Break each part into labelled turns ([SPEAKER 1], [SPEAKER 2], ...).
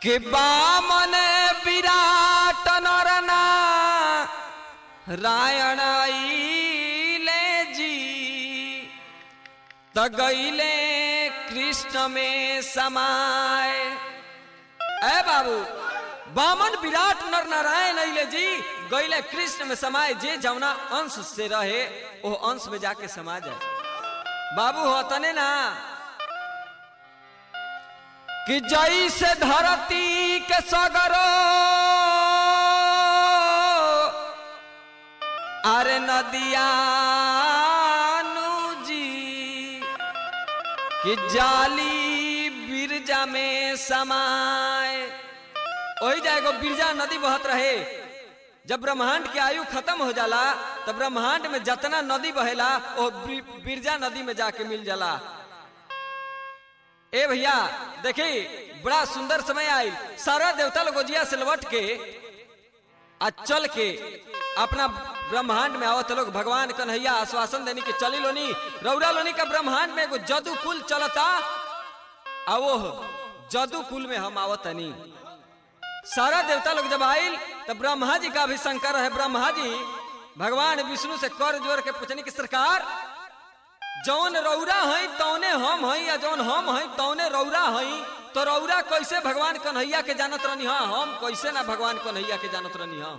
[SPEAKER 1] कि बामन विराट नरना रायण आइले जी त गईले कृष्ण में समाय ए बाबू बामन विराट नर नारायण अइले जी गईले कृष्ण में समाये जे जौना अंश से रहे वो अंश में जाके समा जाए बाबू हो तने ना कि जई से धरती के सगरो अरे नदिया जी कि जाली बिरजा में समाए वही जाएगो बिरजा नदी बहत रहे जब ब्रह्मांड की आयु खत्म हो जाला तब ब्रह्मांड में जितना नदी बहेला वो बि- बिरजा नदी में जाके मिल जाला ए भैया देखी बड़ा सुंदर समय आई सारा देवता लोग गोजिया से लौट के आ चल के अपना ब्रह्मांड में आवत लोग भगवान कन्हैया आश्वासन देनी के चली लोनी रौरा लोनी का ब्रह्मांड में एगो जदू कुल चलता आ वो जदू कुल में हम आवतनी सारा देवता लोग जब आयल तब ब्रह्मा जी का भी शंकर है ब्रह्मा जी भगवान विष्णु से कर जोर के पूछनी की सरकार जौन रौरा हई तौने हम हई या जौन हम हई तौने रौरा हई तो रौरा कैसे भगवान कन्हैया के जानत रहनी हा हम कैसे ना भगवान कन्हैया के जानत रहनी हा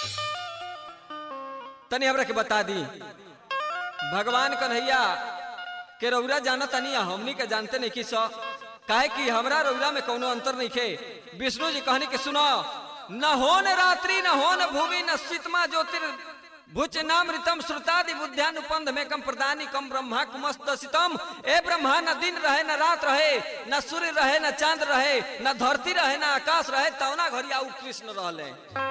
[SPEAKER 1] तनी हमरा के बता दी भगवान कन्हैया के रौरा जानत नहीं हमनी के जानते नहीं कि सो काहे कि हमरा रौरा में कोनो अंतर नहीं खे विष्णु जी कहनी कि सुनो न हो न रात्रि न हो न भूमि न शीतमा ज्योतिर भुच नामृतम श्रुतादि बुद्ध्यानुपंध में कम प्रदानी कम ब्रह्मा कुमस्तम ए ब्रह्मा न दिन रहे न रात रहे न सूर्य रहे न चांद रहे न धरती रहे न आकाश रहे तौना घरिया उ कृष्ण रहले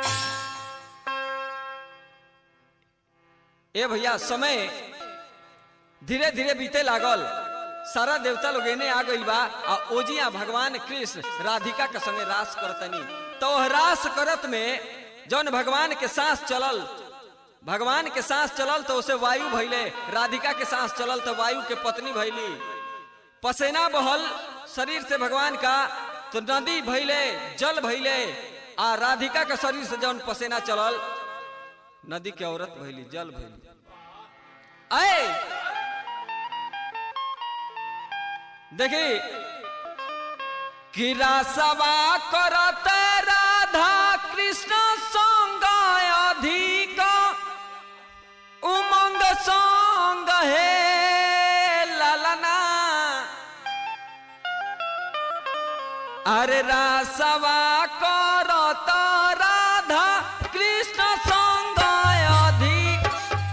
[SPEAKER 1] ए भैया समय धीरे धीरे बीते लागल सारा देवता लोग एने आ गइल बा आ ओजिया भगवान कृष्ण राधिका के संगे रास करतनी तो वह रास करत में जौन भगवान के सांस चलल भगवान के सांस चलल तो उसे वायु भइले राधिका के सांस चलल तो वायु के पत्नी भइली पसेना बहल शरीर से भगवान का तो नदी भइले जल भइले आ राधिका के शरीर से जौन पसेना चलल नदी के औरत भइली जल भइली आए देखी कि रासवा करत राधा कृष्ण संग अधिक उमंग संग हे ललना अरे रासवा करत राधा कृष्ण संग अधिक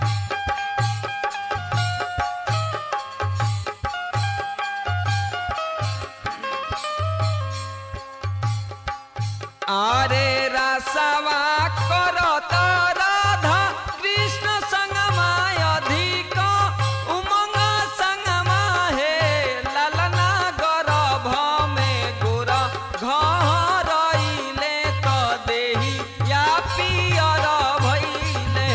[SPEAKER 1] আরে রাসাবা করত রাধা কৃষ্ণ সঙ্গমায় অধিক উমঙ্গ সঙ্গমা হে লালনা গরভ মে গোর ঘরইলে ক দেহি ইয়া পিয়র ভইলে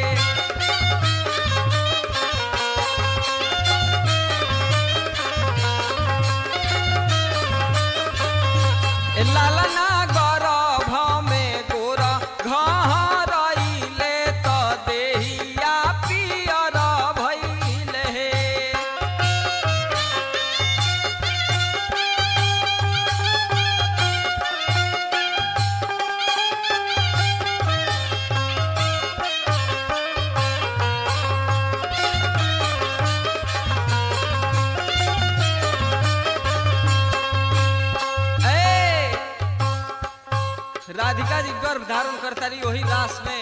[SPEAKER 1] লালনা গরভ মে গোর ঘরইলে তো দেহিয়া পিয়র ভইলে হে ए राधिका जी गर्भ धारण करता रही वही लाश में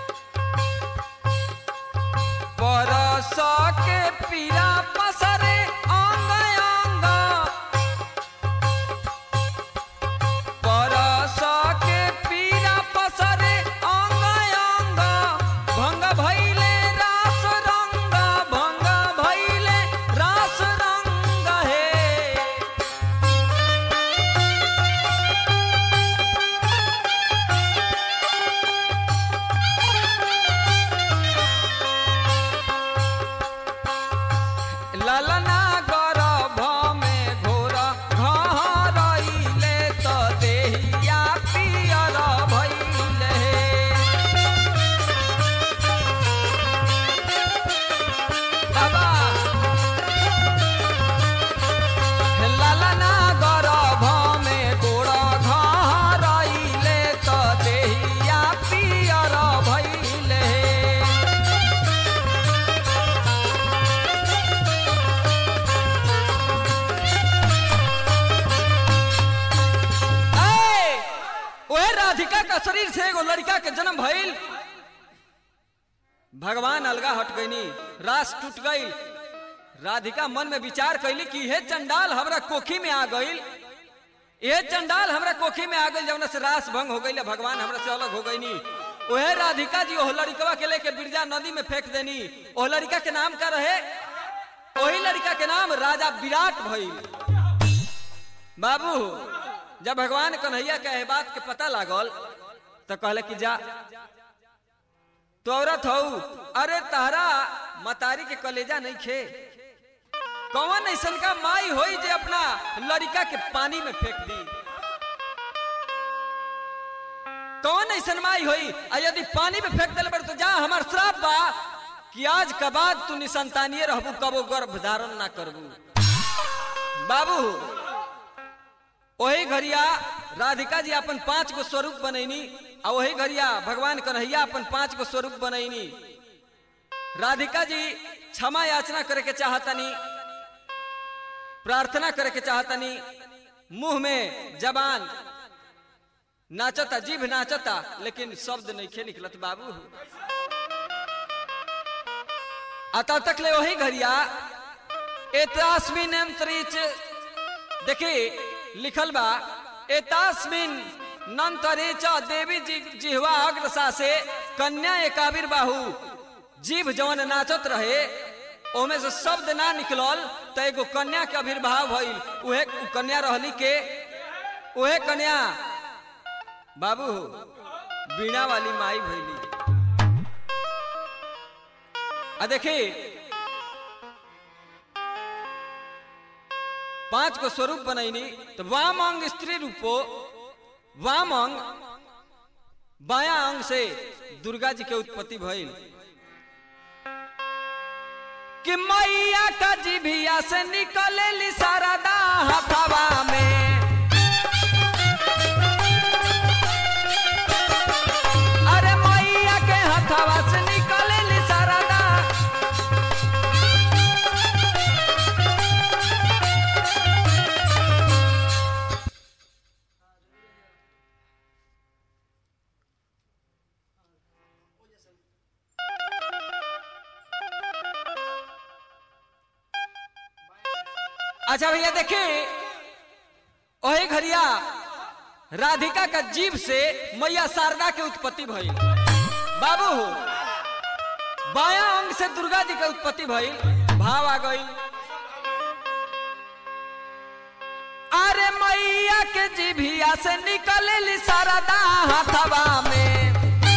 [SPEAKER 1] परस के पीरा पसरे अंग अंग परस के पीरा पसरे अंग अंग भंग भइले रास रंग भंग भइले रास रंग हे राधिका का शरीर से एगो लड़का के जन्म भइल भगवान अलगा हट गईनी रास टूट गई राधिका मन में विचार कैली कि हे चंडाल हमरा कोखी में आ गईल ये चंडाल हमरा कोखी में आ गई जब से रास भंग हो गई भगवान हमरा से अलग हो गईनी ओहे राधिका जी ओह लड़कवा के लेके बिरजा नदी में फेंक देनी ओह लड़का के नाम का रहे वही लड़का के नाम राजा विराट भइल बाबू जब भगवान कन्हैया के एह बात के पता लागल तो कहले कि जा तो औरत हो अरे तारा मतारी के कलेजा नहीं खे कौन ऐसा का माई होई जे अपना लड़का के पानी में फेंक दी कौन ऐसा माई होई आ यदि पानी में फेंक दिल तो जा हमार श्राप बा कि आज के बाद तू निसंतानिए रहबू कबो गर्भ धारण ना करबू बाबू वही घरिया राधिका जी अपन पांच गो स्वरूप बनैनी आ वही घरिया भगवान कन्हैया अपन पांच गो स्वरूप बनैनी राधिका जी क्षमा याचना करे के चाहतनी प्रार्थना करे के चाहतनी मुंह में जबान नाचता जीभ नाचता लेकिन शब्द नहीं खे निकलत बाबू अतः तक ले वही घरिया एतास्मिन अंतरिक्ष देखी लिखल बा एतास्मिन नंतरिच देवी जी जिहवा अग्रसा से कन्या एकाबिर बाहू जीभ जवन नाचत रहे ओमे से शब्द ना निकलल तो एगो कन्या के आविर्भाव भइल उहे कन्या रहली के उहे कन्या बाबू बीणा वाली माई भइली आ देखी पांच को स्वरूप बनैनी तो वाम अंग स्त्री रूपो वाम अंग बाया अंग से दुर्गा जी के उत्पत्ति भइल कि मैया का जिभिया से निकले शारदा हथवा में अरे मैया के हथवा से निकले शारदा अच्छा भैया देखिए वही घरिया राधिका का जीव से मैया शारदा के उत्पत्ति भइल बाबू बाया अंग से दुर्गा जी के उत्पत्ति भइल भाव आ गई अरे मैया के जीभिया से निकले शारदा हथवा में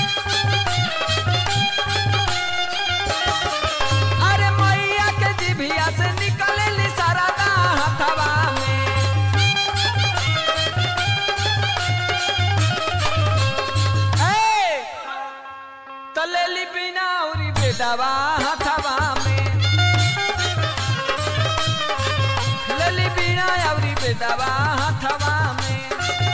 [SPEAKER 1] अरे मैया के जीभिया से निकले शारदा हथवा में ए, तलेली बिना उरी बेदावा हथवा में लेली बिना उरी बेदावा हथवा में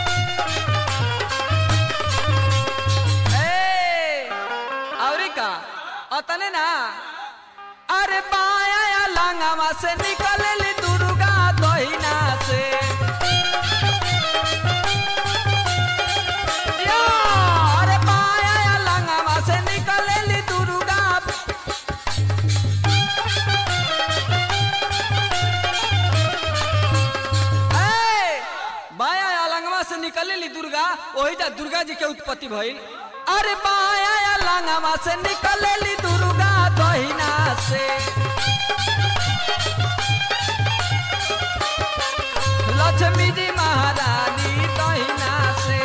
[SPEAKER 1] ए, औरी का अतने ना अरे बाया या लांगावा से निकलेली दुर्गा दहिना से या, अरे बाया या लांगावा से निकलेली दुर्गा ए, बाया या लांगवा से निकलेली दुर्गा वही जा दुर्गा जी के उत्पत्ति भइल अरे बाया या लांगवा से निकलेली दुर्गा दहिना से लक्ष्मी जी महारानी दहिना से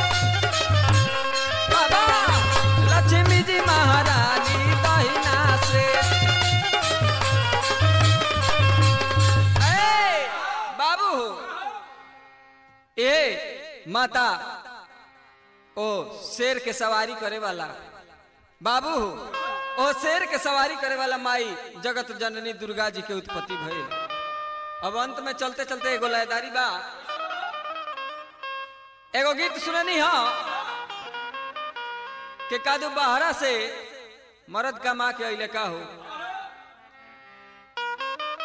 [SPEAKER 1] बाबा लक्ष्मी जी महारानी दहिना से ए, बाबू ए माता ओ शेर के सवारी करे वाला बाबू ओ शेर के सवारी करे वाला माई जगत जननी दुर्गा जी के उत्पत्ति भइल अब अंत में चलते चलते एगो लयदारी बा एगो गीत सुननी हो के कादू बहरा से मर्द का माँ के अइले का हो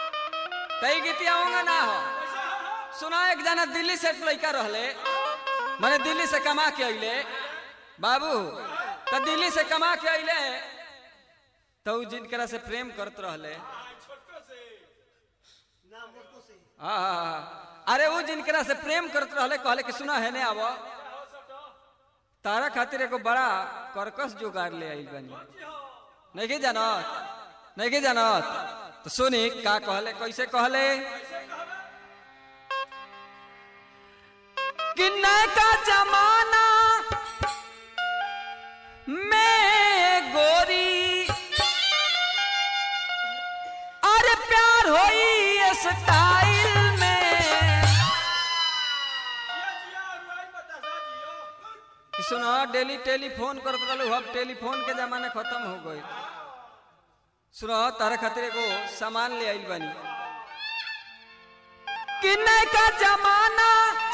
[SPEAKER 1] कई गीतिया होंगे ना हो सुना एक जना दिल्ली से एक लड़का रहले मैंने दिल्ली से कमा के अइले बाबू तो दिल्ली से कमा के अइले तो उ जिनकरा से प्रेम करत रहले हाँ हाँ, हाँ। अरे वो जिनकरा से प्रेम करत रहले कहले कि सुना है ने आव तारा खातिर एगो बड़ा करकस जोगाड़ ले आइल बानी नहीं के जानत नहीं के जानत तो सुनी का कहले कैसे कहले कि नैका जमाना में गोरी अरे प्यार होई स्टाइल में कि सुनो डेली टेलीफोन करत रहलू अब टेलीफोन के जमाना खत्म हो गई सुनो तारे खातिर एगो सामान ले आइल बानी कि नैका जमाना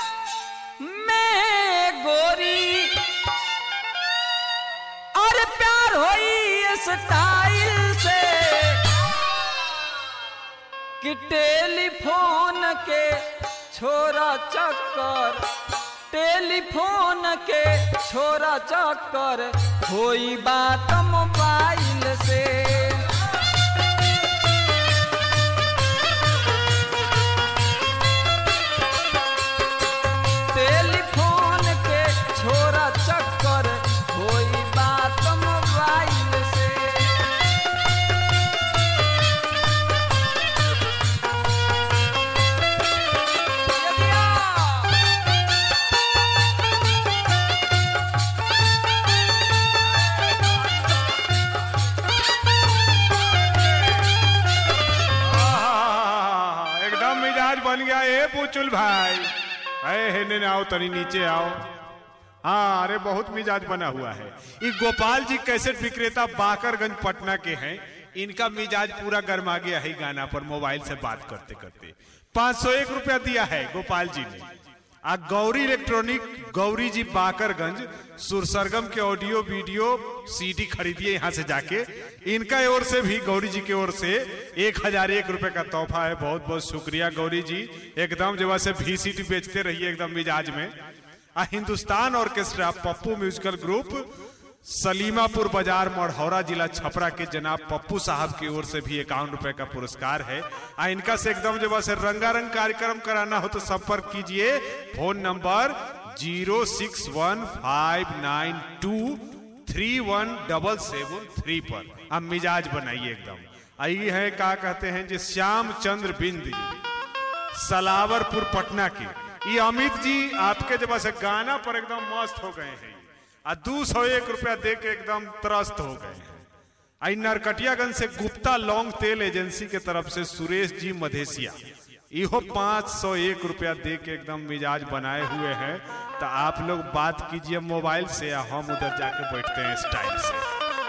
[SPEAKER 1] में गोरी और प्यार होई स्टाइल से कि टेलीफोन के छोरा चक्कर टेलीफोन के छोरा चक्कर होई बात मोबाइल से टेलीफोन के छोरा चक्कर होई बात मोबाइल से
[SPEAKER 2] आहा, एकदम मिजाज बन गया ए पुचुल भाई अरे हेने ने आओ तनी नीचे आओ हाँ अरे बहुत मिजाज बना हुआ है ये गोपाल जी कैसेट विक्रेता बाकरगंज पटना के हैं इनका मिजाज पूरा गर्मा गया है गाना पर मोबाइल से बात करते करते पाँच सौ एक रुपया दिया है गोपाल जी ने आ गौरी इलेक्ट्रॉनिक गौरी जी बाकरगंज सुरसरगम के ऑडियो वीडियो सीडी खरीदिए यहाँ से जाके इनका ओर से भी गौरी जी की ओर से एक हजार एक रुपए का तोहफा है बहुत बहुत शुक्रिया गौरी जी एकदम जो से भी सीडी बेचते रहिए एकदम मिजाज में आ Hindustan orchestra Pappu musical group Salimapur बाजार मढ़ौरा जिला छपरा के जनाब पप्पू साहब की ओर से भी इक्यावन रुपए का पुरस्कार है आ इनका से एकदम जो से रंगारंग कार्यक्रम कराना हो तो संपर्क कीजिए phone number zero six one five nine two three one double seven three पर अब मिजाज बनाइए एकदम आई है क्या कहते हैं जी श्याम चंद्र बिंद जी सलावरपुर पटना के ये अमित जी आपके जब से गाना पर एकदम मस्त हो गए हैं आ दो सौ एक रुपया दे के एकदम त्रस्त हो गए हैं आई नरकटियागंज से गुप्ता लौंग तेल एजेंसी के तरफ से सुरेश जी मधेसिया इहो पाँच सौ एक रुपया दे के एकदम मिजाज बनाए हुए हैं तो आप लोग बात कीजिए मोबाइल से या हम उधर जाके बैठते हैं स्टाइल से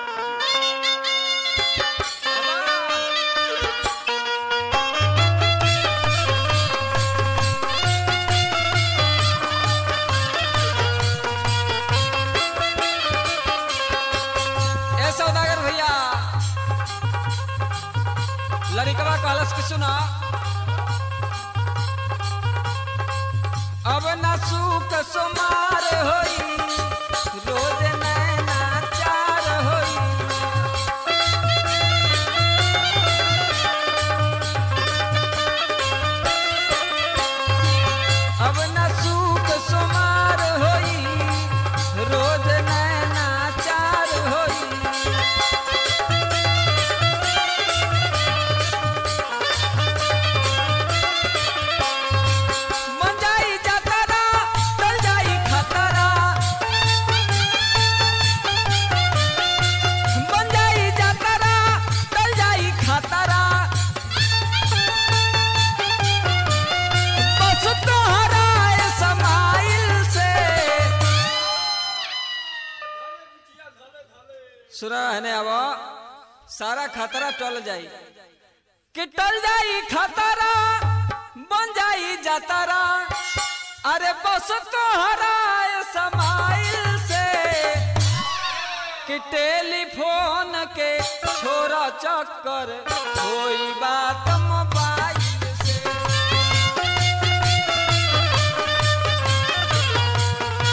[SPEAKER 1] ए सौदागर भैया लड़िकवा कहलस कि सुना अब न सूख सोमार होई रोज नैना चार होई अब न सूख सोमार होई रोज नैना चार होई मन जाई जातरा टल जाई खतरा मन जाई जातरा टल जाई खतरा बस तोहरा ए समाइल से सुना है ने अब सारा खतरा टल जाई कि टल जाई खतरा बन जाई जातरा अरे बस तोहरा ए समाइल से कि टेलीफोन के छोरा चक्कर कोई बात मोबाइल से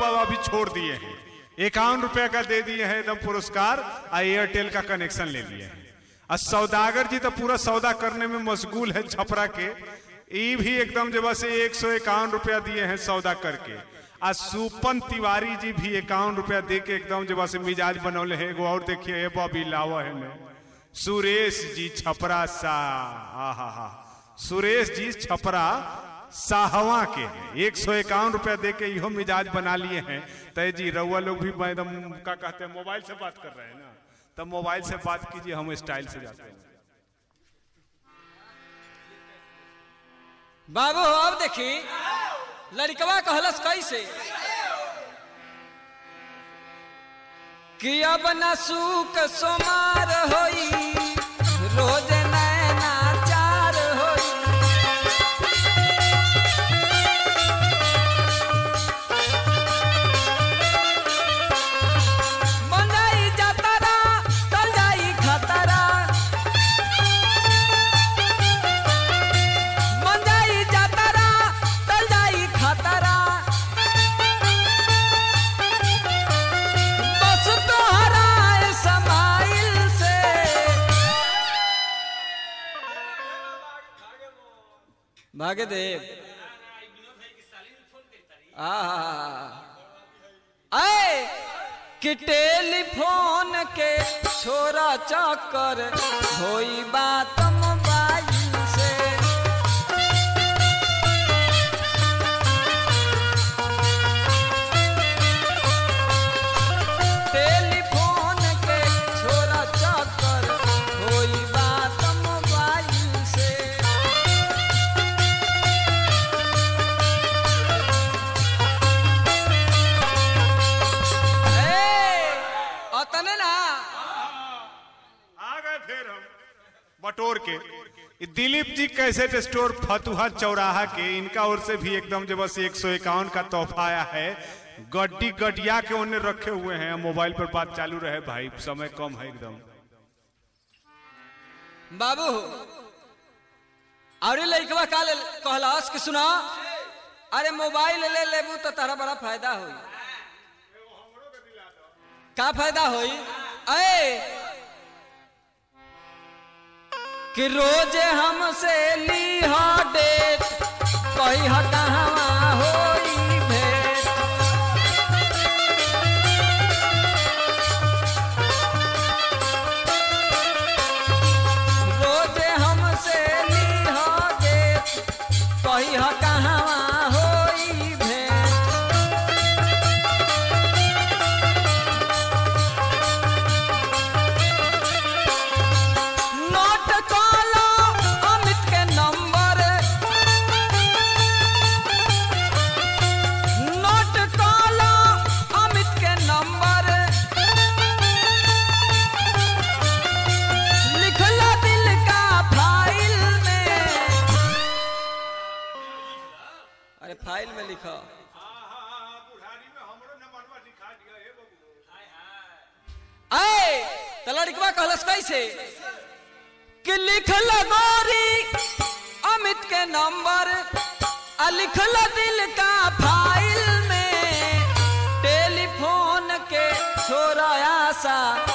[SPEAKER 2] बाबा अभी छोड़ दिए हैं इक्यावन रुपए का दे दिए हैं एकदम पुरस्कार और एयरटेल का कनेक्शन ले लिए हैं और सौदागर जी तो पूरा सौदा करने में मशगूल है छपरा के ई भी एकदम जब से एक सौ इक्यावन रुपया दिए हैं सौदा करके आ सुपन तिवारी जी भी इक्यावन रुपया दे के एकदम जब से मिजाज बनौले है एगो और देखिए ए बॉबी लावा है ने सुरेश जी छपरा सा आहा हा सुरेश जी छपरा साहवा के हैं एक सौ इक्यावन रुपया दे के इहो मिजाज बना लिए हैं तय जी रउआ लोग भी एकदम क्या कहते हैं मोबाइल से बात कर रहे हैं ना तब मोबाइल से बात कीजिए हम स्टाइल से जाते हैं
[SPEAKER 1] बाबू अब देखी लड़कवा कहलस कैसे कि अब न सूक सोमार होई रोज नैना चार होई बन जाई जातरा टल जाई खतरा बन जाई जातरा टल जाई खतरा बस तोहरा समाइल से भाग्यदेव आए कि टेलीफोन के छोरा चक्कर होई बात मोबाइल से टेलीफोन के छोरा चक्कर होई बात मोबाइल से अतने ना
[SPEAKER 2] आ गए फिर हम बटोर के ये दिलीप जी कैसेट स्टोर फतुहा चौराहा के इनका ओर से भी एकदम जब से एक सौ इक्यावन का तोहफा आया है गड्डी गडिया के उन्हें रखे हुए हैं मोबाइल पर बात चालू रहे भाई समय कम है एकदम
[SPEAKER 1] बाबू और लड़कवा का ले कहलास कि सुना अरे मोबाइल ले लेबू तो तारा बड़ा फायदा होई का फायदा होई अरे कि रोज हमसे ली हा डेट कही हा कहवा होई भेंट रोज हमसे ली हा डेट कही हा कहवा होई भेंट नोट काला अमित के नंबर नोट काला अमित के नंबर लिखला दिल का फाइल में अरे फाइल में लिखा आए तो लड़कवा कहलस कैसे कि लिखल गोरी अमित के नंबर आ लिखल दिल का फाइल में टेलीफोन के छोरा आशा